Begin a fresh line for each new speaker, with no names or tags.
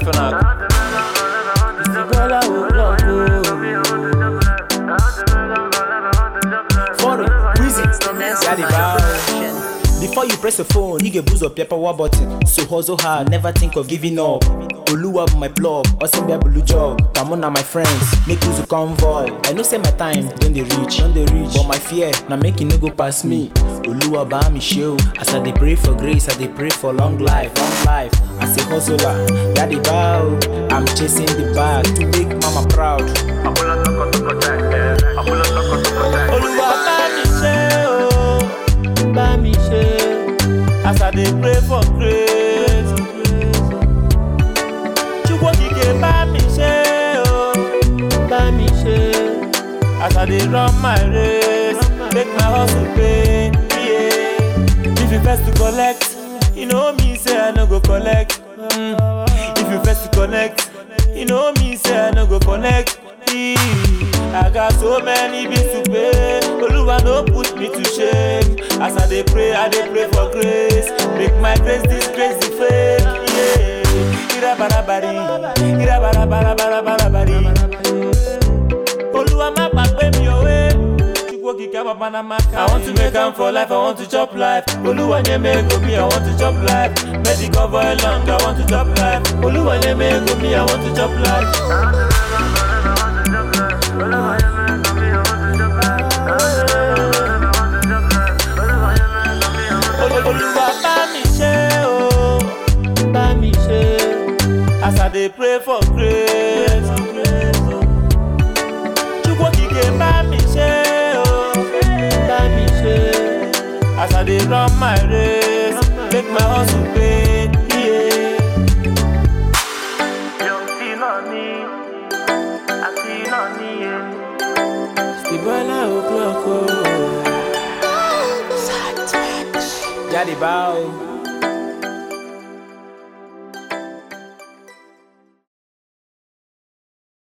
life on a
Bola o'clock Foreign, Wheezy, Daddy Bow. Before you press the phone, you get boost up your power button. So hustle hard, never think of giving up. Oluwa my blog, Osimbe blue job. Come on now my friends, make use of convoy. I know say my time, when they reach, when they reach. But my fear, now make it no go past me. Oluwa ba me show. As I dey pray for grace, I dey pray for long life, long life. As a hustler, daddy bow. I'm chasing the bag to make mama proud. Olúwa bá mi ṣe o, bá mi ṣe, as I dey pray for grace. Chukwu okike bá mi ṣe o, bá mi ṣe, as I dey run my race, make my hustle pay. Yeah. If you first to collect, you know me say I no go collect. Mm. If you first to connect, you know me say I no go connect. Eh. I got so many bills to pay. Oluwa no put me to shame. As I dey pray, I dey pray for grace. Make my grace disgrace the fake. Yeah. Ira barabari, ira barabarabarabari. Oluwa má gbàgbé mi òwe. Chukwu okike baba na maka. I want to make am for life, I want to chop life. Oluwa nye me go me, I want to chop life. Medical boy long, I want to chop life. Oluwa nye me go me, I want to chop life. Olúwa bá mi ṣe o, bá mi ṣe, as I dey pray for grace. Chukwu okike bá mi ṣe o, bá mi ṣe, as I dey run my race, make my hustle pay. Yeah. Stibola o'clock o. Daddy bow.